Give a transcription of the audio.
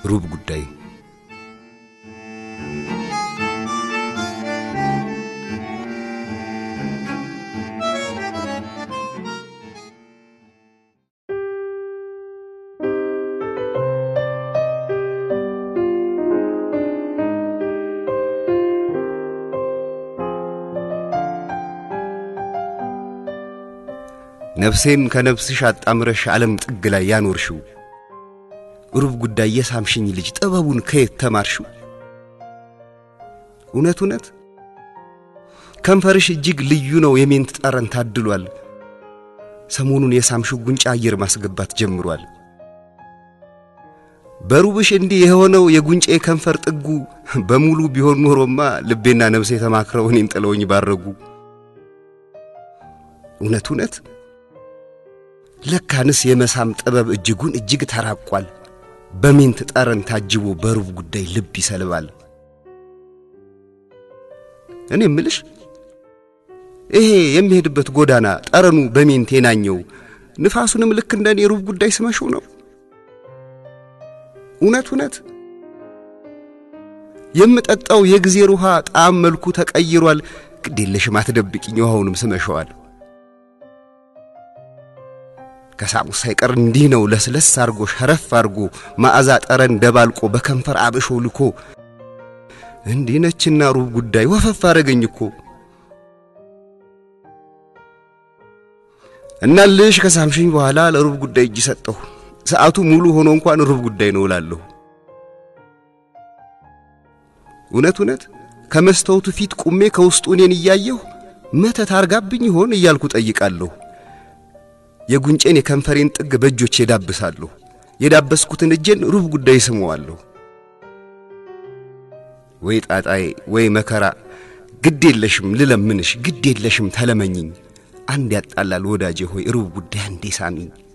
ሩብ ጉዳይ ነፍሴን ከነፍስሽ አጣምረሽ ዓለም ጥግ ላይ ያኖርሽው ሩብ ጉዳይ የሳምሽኝ ልጅ ጥበቡን ከየት ተማርሽው? እውነት እውነት ከንፈርሽ እጅግ ልዩ ነው፣ የሜንት ጠረን ታድሏል። ሰሞኑን የሳምሽው ጉንጫ አየር ማስገባት ጀምሯል። በሩብሽ እንዲህ የሆነው የጉንጬ ከንፈር ጥጉ በሙሉ ቢሆን ኖሮማ ልቤና ነፍሴ ተማክረው እኔን ጥለውኝ ባረጉ። እውነት እውነት ለካንስ የመሳም ጥበብ እጅጉን እጅግ ተራቋል። በሜንት ጠረን ታጅቦ በሩብ ጉዳይ ልብ ይሰልባል። እኔ እምልሽ ይሄ የሚሄድበት ጎዳና ጠረኑ በሜንት የናኘው ንፋሱንም ልክ እንደ እኔ ሩብ ጉዳይ ስመሽው ነው። እውነት እውነት የምጠጣው የጊዜር ውሃ ጣዕም መልኩ ተቀይሯል። ግዴለሽም አትደብቂኝ፣ ውሃውንም ስመሸዋል። ከሳሙስ ሳይቀር እንዲህ ነው ለስለስ አርጎ ሸረፍ አርጎ ማዕዛ ጠረን ደባልቆ በከንፈር አብሾ ልኮ እንዲህ ነችና ሩብ ጉዳይ ወፈፍ አረገኝ እኮ እናልሽ ከሳምሽኝ በኋላ ለሩብ ጉዳይ እጅ ሰጠሁ። ሰዓቱ ሙሉ ሆኖ እንኳን ሩብ ጉዳይ ነው እላለሁ። እውነት እውነት ከመስተውቱ ፊት ቁሜ ከውስጡ እኔን እያየሁ መተት አርጋብኝ ይሆን እያልኩ ጠይቃለሁ። የጉንጬን የከንፈሬን ጥግ በእጆቼ የዳብሳለሁ። የዳበስኩትን እጄን ሩብ ጉዳይ ስመዋለሁ። ወይ ጣጣዬ ወይ መከራ፣ ግድ የለሽም ልለምንሽ፣ ግድ የለሽም ተለመኝኝ። አንድ ያጣላል ወዳጄ ሆይ ሩብ ጉዳይ አንዴ ሳሚኝ።